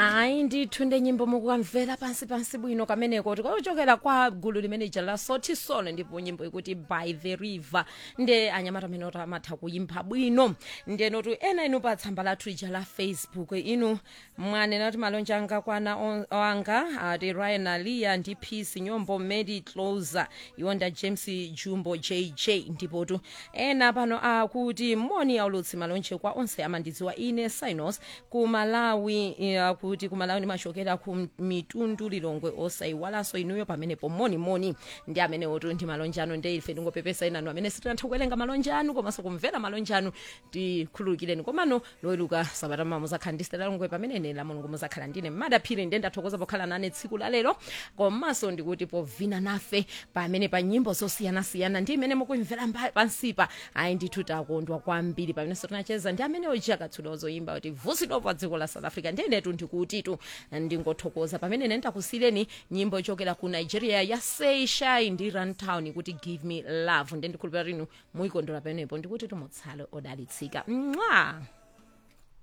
hayi ndithunde nyimbo mukukamvela pansi pansi bwino kameneko tikochokera kwa gulu limene ija la sothi solo ndipo nyimbo ikuti by the river nde anyamata amene oti amatha kuyimba bwino ndenotu ena inu pa tsamba lathu ija la facebook inu mwanena kuti malonje anga kwana on- wanga ati ryan alia ndi peace nyombo mary closer yonda james jumbo jj ndipotu ena pano akuti moni aulutsi malonje kwa onse amandidziwa ine sinos ku malawi eh, akuti ku malawi ndimachokera ku mitundu lilongwe osayiwalanso inuyo pamenepo monimoni ndi amene otu ndi malonje anu nde ife ndingopepesa inanu amene sitinatha kuwerenga malonje anu komanso kumvera malonje anu tikhululukireni komano loweluka sabata mama muzakhala ndi stela longwe pamene ine la mulungu muzakhala ndine madaphiri nde ndathokoza pokhala nane tsiku la lero komanso ndikuti povina nafe pamene pa nyimbo zosiyanasiyana ndi imene mukumvera mba- pansipa ayi ndithu takondwa kwambiri pamenenso tinacheza ndi amene oji akatsula ozoyimba kuti vusidwa pa dziko la south africa ndiyenetu ndikutitu ndingothokoza pamene ine ndakusiyireni nyimbo ichokera ku nigeria ya seishai ndi runtown kuti give me love nde ndikhulupirira inu muyikondwera pamenepo ndikuti tumutsale odalitsika mwa